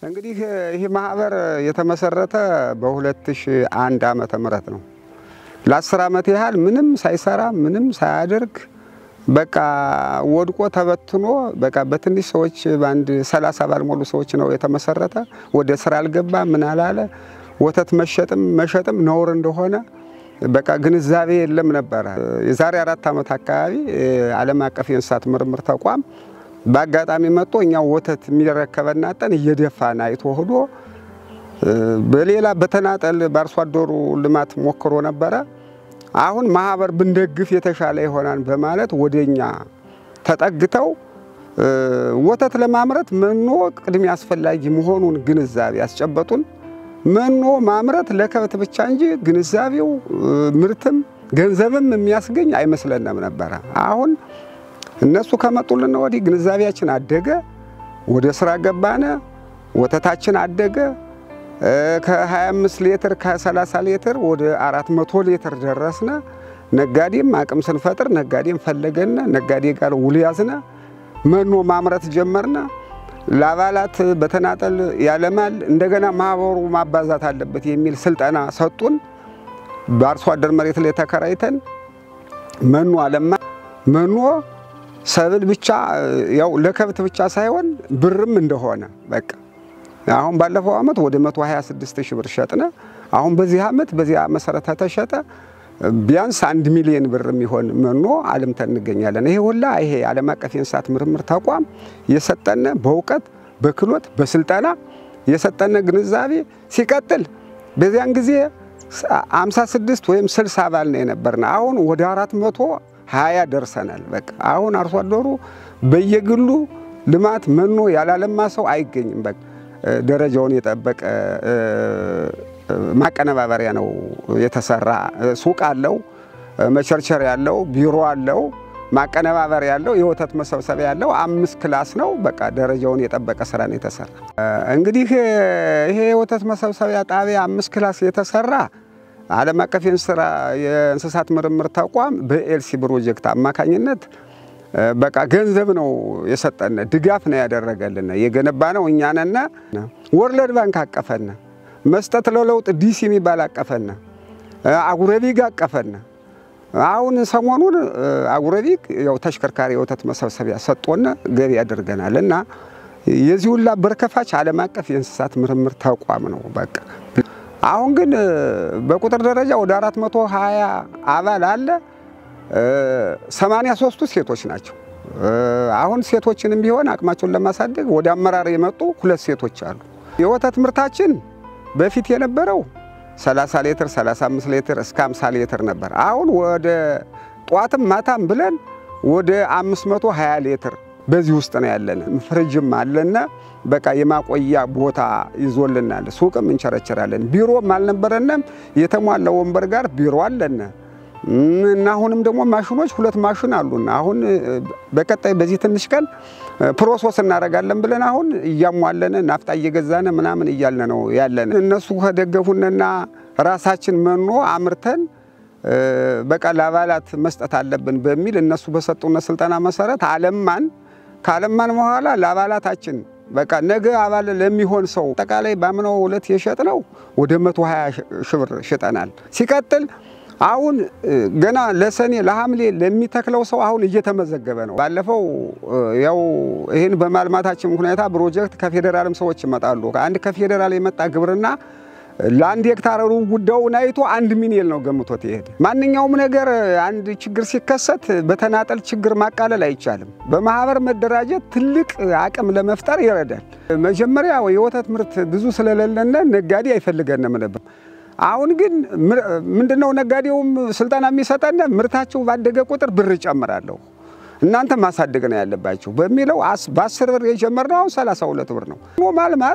እንግዲህ ይህ ማህበር የተመሰረተ በ2001 ዓመተ ምህረት ነው። ለአስር ዓመት ያህል ምንም ሳይሰራ ምንም ሳያደርግ በቃ ወድቆ ተበትኖ በቃ በትንሽ ሰዎች በአንድ ሰላሳ ባልሞሉ ሰዎች ነው የተመሰረተ። ወደ ስራ አልገባ ምን አላለ። ወተት መሸጥም መሸጥም ነውር እንደሆነ በቃ ግንዛቤ የለም ነበረ። የዛሬ አራት ዓመት አካባቢ ዓለም አቀፍ የእንስሳት ምርምር ተቋም በአጋጣሚ መጥቶ እኛው ወተት የሚረከበና ጠን እየደፋን አይቶ ሆዶ በሌላ በተናጠል በአርሶ አደሩ ልማት ሞክሮ ነበረ። አሁን ማህበር ብንደግፍ የተሻለ ይሆናል በማለት ወደኛ ተጠግተው ወተት ለማምረት መኖ ቅድሚያ አስፈላጊ መሆኑን ግንዛቤ ያስጨበጡን። መኖ ማምረት ለከብት ብቻ እንጂ ግንዛቤው ምርትም ገንዘብም የሚያስገኝ አይመስለንም ነበረ። አሁን እነሱ ከመጡልን ወዲህ ግንዛቤያችን አደገ፣ ወደ ስራ ገባነ፣ ወተታችን አደገ። ከ25 ሊትር ከ30 ሊትር ወደ 400 ሊትር ደረስነ። ነጋዴም አቅም ስንፈጥር ነጋዴም ፈለገነ፣ ነጋዴ ጋር ውል ያዝነ፣ መኖ ማምረት ጀመርነ። ለአባላት በተናጠል ያለማል፣ እንደገና ማህበሩ ማባዛት አለበት የሚል ስልጠና ሰጡን። በአርሶ አደር መሬት ላይ ተከራይተን መኖ አለማ መኖ ሰብል ብቻ ያው ለከብት ብቻ ሳይሆን ብርም እንደሆነ በቃ አሁን ባለፈው ዓመት ወደ 126 ሺህ ብር ሸጥነ። አሁን በዚህ ዓመት በዚያ መሰረት ተሸጠ ቢያንስ አንድ ሚሊዮን ብር የሚሆን መኖ አልምተን እንገኛለን። ይሄ ሁላ ይሄ ዓለም አቀፍ የእንስሳት ምርምር ተቋም የሰጠነ በእውቀት በክሎት በስልጠና የሰጠነ ግንዛቤ ሲቀጥል በዚያን ጊዜ 56 ወይም 60 አባል ነው የነበርነ። አሁን ወደ 420 ደርሰናል። በቃ አሁን አርሶ አደሩ በየግሉ ልማት መኖ ያላለማ ሰው አይገኝም። በቃ ደረጃውን የጠበቀ ማቀነባበሪያ ነው የተሰራ። ሱቅ አለው፣ መቸርቸር ያለው ቢሮ አለው፣ ማቀነባበሪያ ያለው፣ የወተት መሰብሰቢያ ያለው፣ አምስት ክላስ ነው። በቃ ደረጃውን የጠበቀ ስራ ነው የተሰራ። እንግዲህ ይሄ የወተት መሰብሰቢያ ጣቢያ አምስት ክላስ የተሰራ ዓለም አቀፍ የእንስሳት ምርምር ተቋም በኤልሲ ፕሮጀክት አማካኝነት በቃ ገንዘብ ነው የሰጠነ፣ ድጋፍ ነው ያደረገልን። የገነባ ነው እኛ ነን። ወርልድ ባንክ አቀፈነ፣ መስጠት ለለውጥ ዲሲ የሚባል አቀፈነ፣ አጉረቢግ አቀፈነ። አሁን ሰሞኑን አጉረቢግ ያው ተሽከርካሪ የወተት መሰብሰቢያ ሰጦነ ገቢ ያደርገናል እና የዚህ ሁላ በርከፋች ዓለም አቀፍ የእንስሳት ምርምር ተቋም ነው። በቃ አሁን ግን በቁጥር ደረጃ ወደ 420 አባል አለ። ሰማንያ ሶስቱ ሴቶች ናቸው። አሁን ሴቶችንም ቢሆን አቅማቸውን ለማሳደግ ወደ አመራር የመጡ ሁለት ሴቶች አሉ። የወተት ምርታችን በፊት የነበረው 30 ሊትር 35 ሊትር እስከ 50 ሊትር ነበር። አሁን ወደ ጧትም ማታም ብለን ወደ 520 ሊትር በዚህ ውስጥ ነው ያለን። ፍሪጅም አለና በቃ የማቆያ ቦታ ይዞልናል። ሱቅም እንቸረችራለን። ቢሮም አልነበረንም። የተሟላ ወንበር ጋር ቢሮ አለን እና አሁንም ደግሞ ማሽኖች ሁለት ማሽን አሉና አሁን በቀጣይ በዚህ ትንሽ ቀን ፕሮሰስ እናደርጋለን ብለን አሁን እያሟለን ናፍጣ እየገዛን ምናምን እያልን ነው ያለን። እነሱ ከደገፉንና ራሳችን መኖ አምርተን በቃ ለአባላት መስጠት አለብን በሚል እነሱ በሰጡን ስልጠና መሰረት አለማን። ካለማን በኋላ ለአባላታችን በቃ ነገ አባል ለሚሆን ሰው አጠቃላይ ባምነው ሁለት የሸጥ ነው ወደ 120 ሺህ ብር ሽጠናል። ሲቀጥል አሁን ገና ለሰኔ ለሐምሌ ለሚተክለው ሰው አሁን እየተመዘገበ ነው። ባለፈው ያው ይህን በማልማታችን ሁኔታ ፕሮጀክት ከፌዴራልም ሰዎች ይመጣሉ። አንድ ከፌዴራል የመጣ ግብርና ለአንድ ሄክታር ጉዳዩን አይቶ አንድ ሚሊዮን ነው ገምቶት ይሄድ። ማንኛውም ነገር አንድ ችግር ሲከሰት በተናጠል ችግር ማቃለል አይቻልም። በማህበር መደራጀት ትልቅ አቅም ለመፍጠር ይረዳል። መጀመሪያ የወተት ምርት ብዙ ስለሌለነ ነጋዴ አይፈልገንም ነበር። አሁን ግን ምንድነው ነጋዴውም ስልጠና የሚሰጠን ምርታቸው ባደገ ቁጥር ብር እጨምራለሁ እናንተ ማሳደግ ነው ያለባቸው በሚለው በአስር ብር የጀመርነው አሁን ሰላሳ ሁለት ብር ነው። ማልማት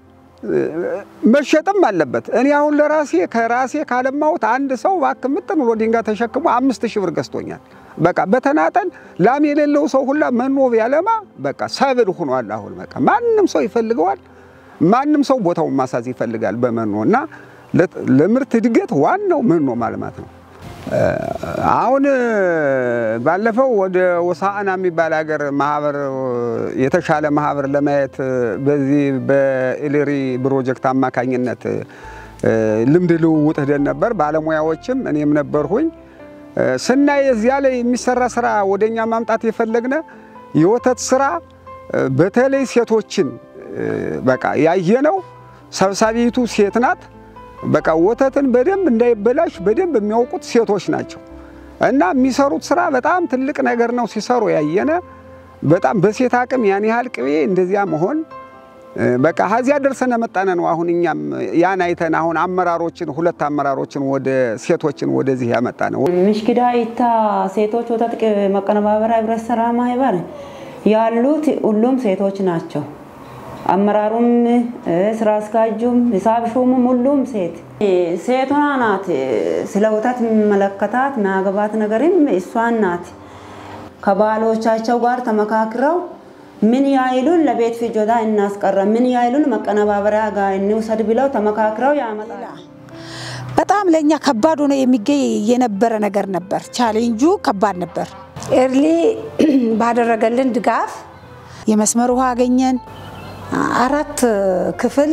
መሸጥም አለበት። እኔ አሁን ለራሴ ከራሴ ካለማሁት አንድ ሰው እባክህ ምጥን ብሎ ድንጋይ ተሸክሞ አምስት ሺህ ብር ገዝቶኛል። በቃ በተናጠል ላም የሌለው ሰው ሁላ መኖ ቢያለማ በቃ ሰብል ሆኗል። አሁን በቃ ማንም ሰው ይፈልገዋል። ማንም ሰው ቦታውን ማሳዝ ይፈልጋል በመኖ እና ለምርት እድገት ዋናው መኖ ማልማት ነው። አሁን ባለፈው ወደ ወሳአና የሚባል ሀገር ማህበር የተሻለ ማህበር ለማየት በዚህ በኢሌሪ ፕሮጀክት አማካኝነት ልምድ ልውውጥ ሄደን ነበር። ባለሙያዎችም እኔም ነበርሁኝ። ስናይ እዚያ ላይ የሚሰራ ስራ ወደኛ ማምጣት የፈለግነ የወተት ስራ በተለይ ሴቶችን በቃ ያየነው ሰብሳቢቱ ሴት ናት። በቃ ወተትን በደንብ እንዳይበላሽ በደንብ የሚያውቁት ሴቶች ናቸው እና የሚሰሩት ስራ በጣም ትልቅ ነገር ነው ሲሰሩ ያየነ። በጣም በሴት አቅም ያን ያህል ቅቤ እንደዚያ መሆን በቃ ከዚያ ደርሰን መጣነ ነው። አሁን እኛም ያን አይተን አሁን አመራሮችን ሁለት አመራሮችን ወደ ሴቶችን ወደዚህ ያመጣ ነው። ምሽኪዳ ኢታ ሴቶች ወተት መቀነባበሪያ ህብረት ስራ ማህበር ያሉት ሁሉም ሴቶች ናቸው። አመራሩም ስራ አስኪያጁም ሂሳብ ሹሙም ሁሉም ሴት ሴቷ ናት። ስለ ወተት መለከታት ማገባት ነገርም እሷን ናት። ከባሎቻቸው ጋር ተመካክረው ምን ያይሉን ለቤት ፍጆታ እናስቀረ፣ ምን ያይሉን መቀነባበሪያ ጋር እንውሰድ ብለው ተመካክረው ያመጣል። በጣም ለእኛ ከባድ ሆኖ የሚገኝ የነበረ ነገር ነበር። ቻሌንጁ ከባድ ነበር። ኤርሊ ባደረገልን ድጋፍ የመስመር ውሃ አገኘን። አራት ክፍል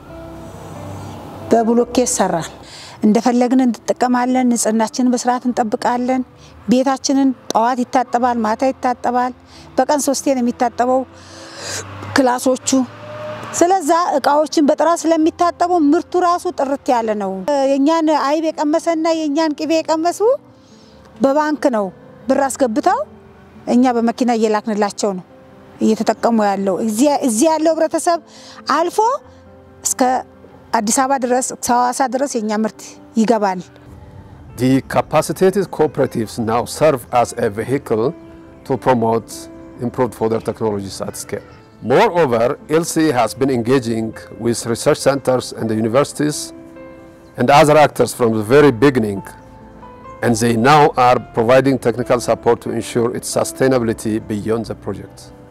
በብሎኬት ሰራን። እንደፈለግን እንጠቀማለን። ንጽህናችንን በስርዓት እንጠብቃለን። ቤታችንን ጠዋት ይታጠባል፣ ማታ ይታጠባል። በቀን ሶስቴ ነው የሚታጠበው ክላሶቹ። ስለዛ እቃዎችን በጥራት ስለሚታጠቡ ምርቱ ራሱ ጥርት ያለ ነው። የእኛን አይብ የቀመሰና የእኛን ቅቤ የቀመሱ በባንክ ነው ብር አስገብተው እኛ በመኪና እየላክንላቸው ነው እየተጠቀሙ ያለው እዚህ ያለው ህብረተሰብ አልፎ እስከ አዲስ አበባ ድረስ እስከ ሐዋሳ ድረስ የእኛ ምርት ይገባል። The capacitated cooperatives now serve as a vehicle to promote improved fodder technologies at scale. Moreover, LCE has been engaging with research centers and the universities and other actors from the very beginning, and they now are providing technical support to ensure its sustainability beyond the project.